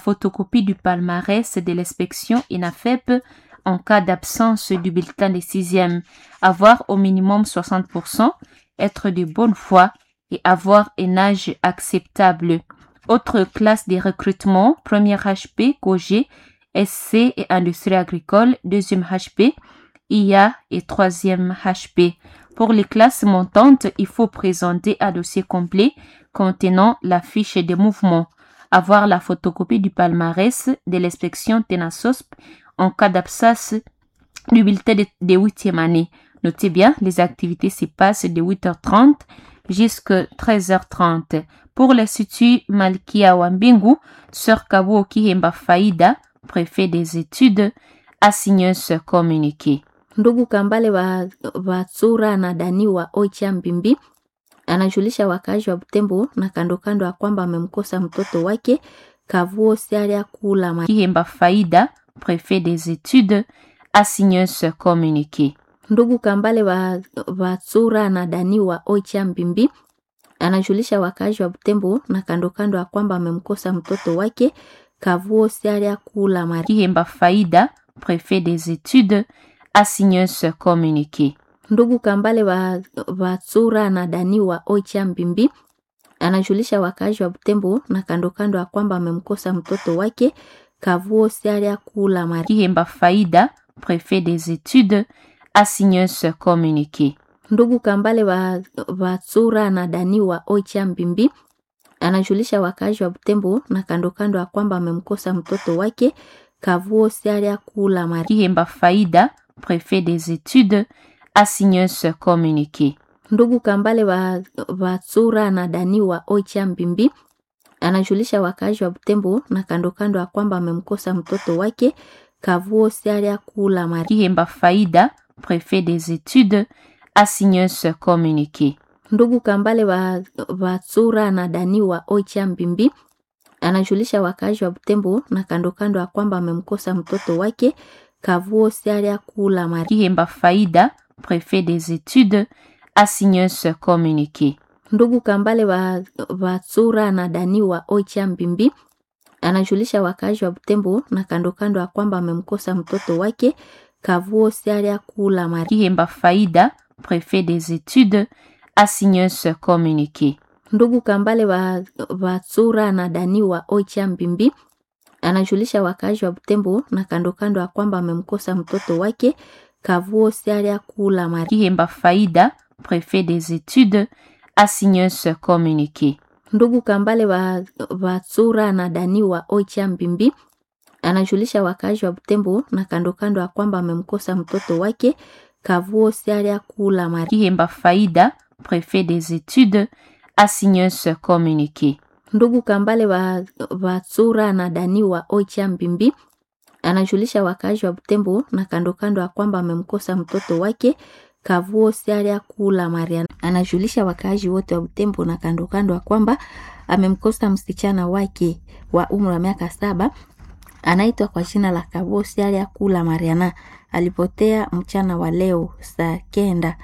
photocopie du palmarès de l'inspection INAFEP en cas d'absence du bulletin de sixième, avoir au minimum 60%, être de bonne foi et avoir un âge acceptable. Autre classe de recrutement, première HP, COG, SC et industrie agricole, deuxième HP, IA et troisième HP. Pour les classes montantes, il faut présenter un dossier complet contenant la fiche de mouvement, avoir la photocopie du palmarès de l'inspection TENASOSP en cas d'absence du bulletin de, de 8e année. Notez bien, les activités se passent de 8h30 jusqu'à 13h30. Pour l'Institut Malkia Wambingu, Sœur Kabuo Kihemba Faida, préfet des études, a signé ce communiqué. Ndugu Kambale wa, wa Tsura na Dani wa Oicha Mbimbi anajulisha wakazi wa Butembo na kando kando ya kwamba amemkosa mtoto wake Kavuo Sialia Kula Ma- Kihemba Faida, préfet des études, a signé ce communiqué. Ndugu Kambale wa, wa Tsura na Dani wa Oicha Mbimbi anajulisha wakazi wa Butembo na kando kando ya kwamba amemkosa mtoto wake Kavuo Sialia Kula Ma- Kihemba Faida, préfet des études, a signé ce communiqué. Ndugu Kambale wa, wa Tsura na Dani wa Oicha Mbimbi anajulisha wakazi wa Butembo na kando kando ya kwamba amemkosa mtoto wake Kavuo Sialia Kula Ma- Kihemba Faida, préfet des études, a signé ce communiqué. Ndugu Kambale wa, wa Tsura na Dani wa Oicha Mbimbi anajulisha wakazi wa Butembo na kando kando ya kwamba amemkosa mtoto wake Kavuo Sialia Kula Ma- Kihemba Faida, préfet des études, a signé ce communiqué. Ndugu Kambale wa, wa Tsura na Dani wa Oicha Mbimbi anajulisha wakazi wa Butembo na kando kando ya kwamba amemkosa mtoto wake Kavuo Sialia Kula Ma- Kihemba Faida, préfet des études, a signé ce communiqué. Ndugu Kambale wa, wa Tsura na Dani wa Oicha Mbimbi anajulisha wakazi wa Butembo na kando kando ya kwamba amemkosa mtoto wake Kavuo Sialia Kula Ma- Kihemba Faida, préfet des études, a signé ce communiqué. Ndugu Kambale wa, wa Tsura na Dani wa Oicha Mbimbi anajulisha wakazi wa Butembo na kando kando ya kwamba amemkosa mtoto wake Kavuo Sialia Kula Ma- Kihemba Faida, préfet des études, a signé ce communiqué. Ndugu Kambale wa, wa Tsura na Dani wa Oicha Mbimbi anajulisha wakazi wa Butembo na kando kando ya kwamba amemkosa mtoto wake Kavuo Sialia Kula Ma- Kihemba Faida, préfet des études, a signé ce communiqué. Ndugu Kambale wa, wa Tsura na Dani wa Oicha Mbimbi anajulisha wakazi wa Butembo na kando kando ya kwamba amemkosa mtoto wake Kavuo Sialia Kula Ma- Kihemba Faida, préfet des études, a signé ce communiqué. Ndugu Kambale wa, wa Tsura na Dani wa Oicha Mbimbi anajulisha wakazi wa Butembo na kando kando ya kwamba amemkosa mtoto wake Kavuo Sialia Kula Mariana. Anajulisha wakazi wote wa Butembo na kando kando ya kwamba amemkosa msichana wake wa umri wa miaka saba anaitwa kwa jina la Kavuo Sialia Kula Mariana. Alipotea mchana wa leo saa kenda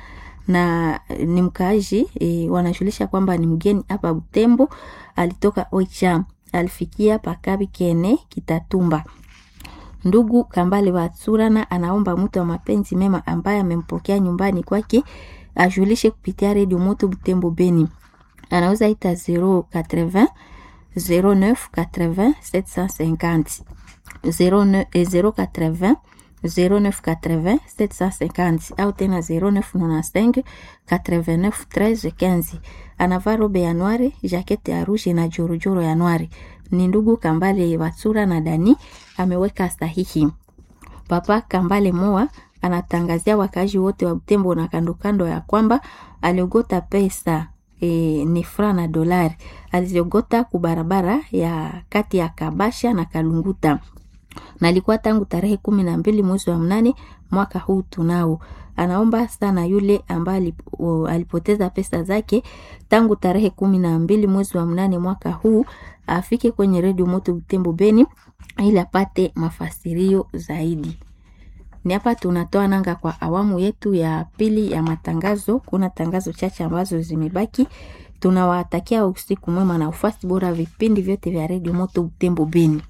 na ni mkaaji e, wanajulisha kwamba ni mgeni hapa Butembo, alitoka Oicha, alifikia pakabi kene Kitatumba. Ndugu Kambale wa Tsurana anaomba mtu wa mapenzi mema ambaye amempokea nyumbani kwake ajulishe kupitia redio Moto Butembo Beni. Anauza ita 080 09 80 750 09 eh, 080 0980 750 au tena 0995 89 13 15. Anavaa robe ya noire, jakete ya rouge na jorojoro ya noire. Ni ndugu Kambale Watsura na Dani ameweka sahihi. Papa Kambale Moa anatangazia wakazi wote wa Butembo na kando kando ya kwamba aliogota pesa e, ni fra na dolari aliziogota kubarabara ya kati ya Kabasha na Kalunguta na ilikuwa tangu tarehe kumi na mbili mwezi wa mnane mwaka huu tunao. Anaomba sana yule ambaye alipoteza pesa zake tangu tarehe kumi na mbili mwezi wa mnane mwaka huu afike kwenye redio Moto Butembo Beni ili apate mafasirio zaidi. Ni hapa tunatoa nanga kwa awamu yetu ya pili ya matangazo. Kuna tangazo chache ambazo zimebaki. Tunawatakia usiku mwema na ufasi bora vipindi vyote vya redio Moto Butembo Beni.